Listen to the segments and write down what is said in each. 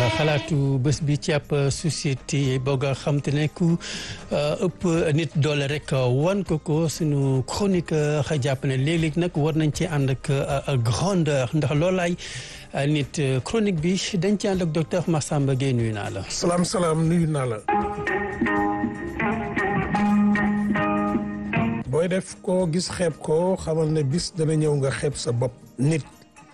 xalaatu bés bi ci ab société boog a xam te ne ku ëpp nit doole rek wan ko ko sunu chroniqueur jàpp ne léeg-léeg nag war nañ ci ànd ak grandeur ndax loolaay nit chronique bi dañ ci ànd ak docteur Massamba Gueye nuyu naa la. salaam salaam nuyu naa la. booy def koo gis xeeb ko xamal ne bis dana ñëw nga xeeb sa bopp. nit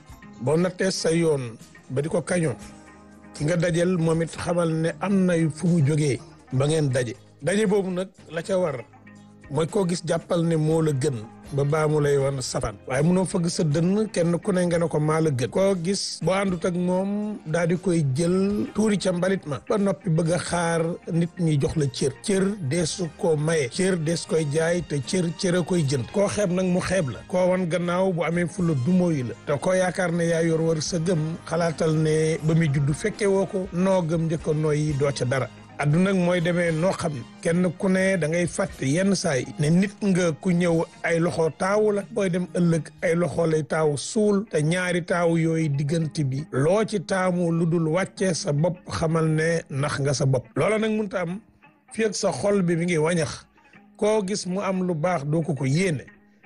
boo nattee sa yoon ba di ko kañoo ki nga dajel moom it xamal ne am na fu mu jógee ba ngeen daje. daje boobu nag la ca war mooy koo gis jàppal ne moo la gën. ba baa mu lay wan safaan waaye munoo fëgg sa dënn kenn ku ne nga ne ko maa la gën koo gis boo àndut ak moom daal di koy jël tuuri ca mbalit ma ba noppi bëgg a xaar nit ñi jox la cër cër deesu ko maye cër dees koy jaay te cër cër a koy jënd koo xeeb nag mu xeeb la koo wan gannaaw bu amee fu la dumóoyu la te koo yaakaar ne yaa yor war sa gëm xalaatal ne ba muy juddu fekke woo ko noo gëm njëkk a nooyi doo ca dara adduna nag mooy demee noo xam ne kenn ku ne da ngay fàtte yenn saay ne nit nga ku ñëw ay loxo taawu la booy dem ëllëg ay loxo lay taawu suul te ñaari taawu yooyu diggante bi loo ci taamu lu dul wàccee sa bopp xamal ne nax nga sa bopp loola nag mënta am fi ak sa xol bi mi ngi wañax koo gis mu am lu baax doo ko ko yéene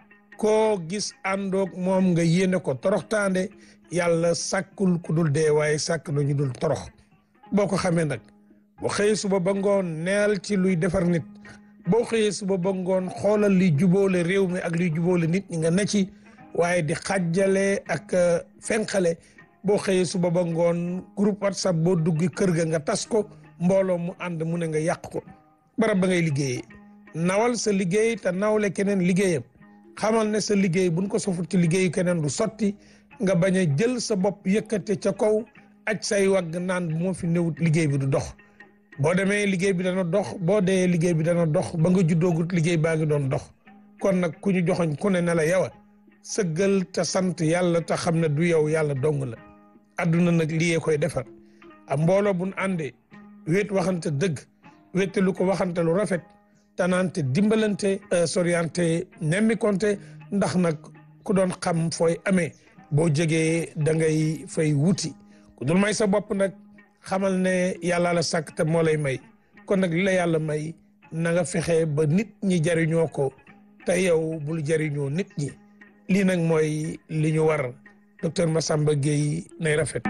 koo gis àndoog moom nga yéene ko toroxtaande yàlla sàkkul ku dul dee waaye sàkk na ñu dul torox boo ko xamee nag boo xëyee suba ba ngoon neel ci luy defar nit boo xëyee suba ba ngoon xoolal liy jubóole réew mi ak liy jubóole nit ñi nga ne ci waaye di xàjjale ak fenqale boo xëyee suba ba ngoon groupe whatsapp boo dugg kër ga nga tas ko mbooloo mu ànd mu ne nga yàq ko barab ba ngay liggéeyee nawal sa liggéey te nawle keneen liggéeyam xamal ne sa liggéey buñ ko sofut ci liggéeyu keneen du sotti nga bañ a jël sa bopp yëkkate ca kaw aj say wagg naan bu moo fi newut liggéey bi du dox boo demee liggéey bi dana dox boo dee liggéey bi dana dox ba nga juddoogut liggéey baa ngi doon dox kon nag ku ñu joxoñ ku ne ne la yow a sëggal te sant yàlla te xam ne du yow yàlla dong la adduna nag liyee koy defar a mbooloo buñ àndee wéet waxante dëgg wéete lu ko waxante lu rafet tanaante dimbalante soriante nemmi konte ndax nag ku doon xam fooy amee boo jegee da ngay fay wuti ku dul may sa bopp nag xamal ne yàlla la sàkk te moo lay may kon nag li la yàlla may na nga fexe ba nit ñi jariñoo ko te yow bul jariñoo nit ñi lii nag mooy li ñu war docteur Massamba Gueye nay rafet.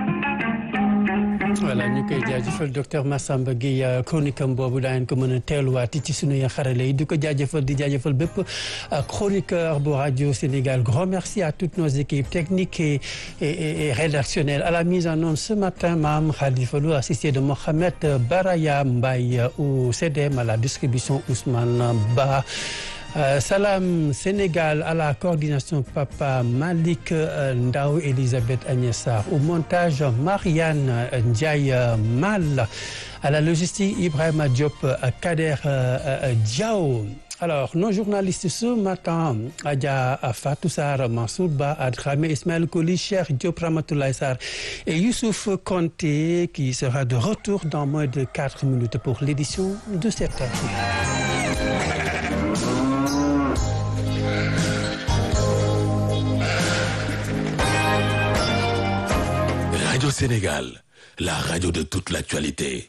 voilà ñu koy jaajëfal docteur Massamba Gueye chronique am boobu daañu ko mën a teeluwaati ci sunuy xarale yi di ko jaajëfal di jaajëfal bépp chroniqueur bu radio Sénégal grand merci à toutes nos équipes techniques et, et, et rédactionnelles à la mise en onde ce matin Mame Khalifa Lo assisté de Mohamed Baraya Mbaye au CDM à la distribution Ousmane Ba Euh, Salam Sénégal à la coordination Papa Malik euh, Ndao Elisabeth Agnessar au montage Marianne Ndiaye euh, Mal à la logistique Ibrahima Diop Kader Diao alors nos journalistes ce matin Adja Fatou Sarr Mansour Ba Adramé Ismaël Koli Cheikh Diop Ramatoulaye Sarr et Youssouf Konté qui sera de retour dans moins de quatre minutes pour l'édition de cette heure. Radio Sénégal, la radio de toute l'actualité.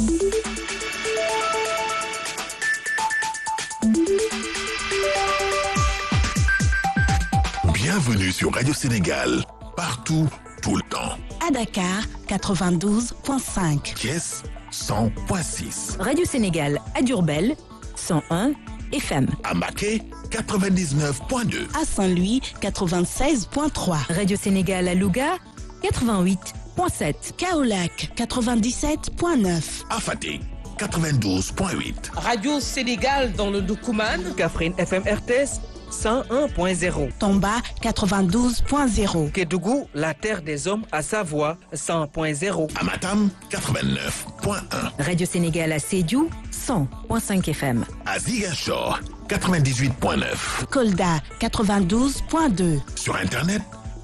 Bienvenue sur Radio Sénégal, partout, tout le temps. À Dakar, 92.5. Thiès, 100.6. Radio Sénégal à Diourbel, 101 FM. À Mbacké, 99.2. À Saint-Louis, 96.3. Radio Sénégal à Louga, 88.7. Kaolack, 97.9. À Fatick, 92.8. Radio Sénégal dans le Doukoumane. Kaffrine FM RTS 101.0. Tomba, 92.0. Kédougou, la terre des hommes à Savoie 100.0. À Matam, 89.1. Radio Sénégal à Sédhiou, 100.5 FM. À Ziguinchor, 98.9. Kolda, 92.2. Sur Internet,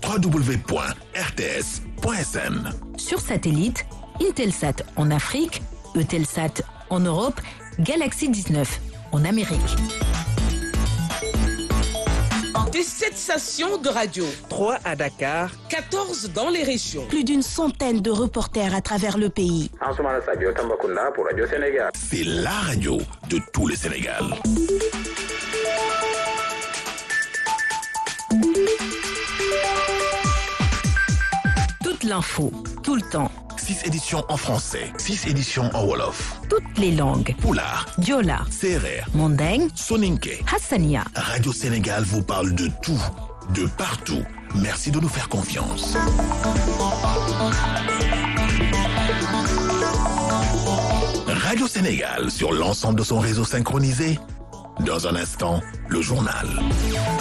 www.rts.sn. Sur satellite, Intelsat en Afrique, Eutelsat en Europe, Galaxy 19 en Amérique. et 7 stations de radio. 3 à Dakar, 14 dans les régions. Plus d'une centaine de reporters à travers le pays. Ansoumana Sadio Tambacounda pour Radio Sénégal. C'est la radio de tout le Sénégal. Toute l'info, tout le temps, 6 éditions en français, 6 éditions en Wolof, toutes les langues. Poulard, Diola, Serer, Mandeng, Soninke. Hassania. Radio Sénégal vous parle de tout, de partout. Merci de nous faire confiance. Radio Sénégal sur l'ensemble de son réseau synchronisé. Dans un instant, le journal.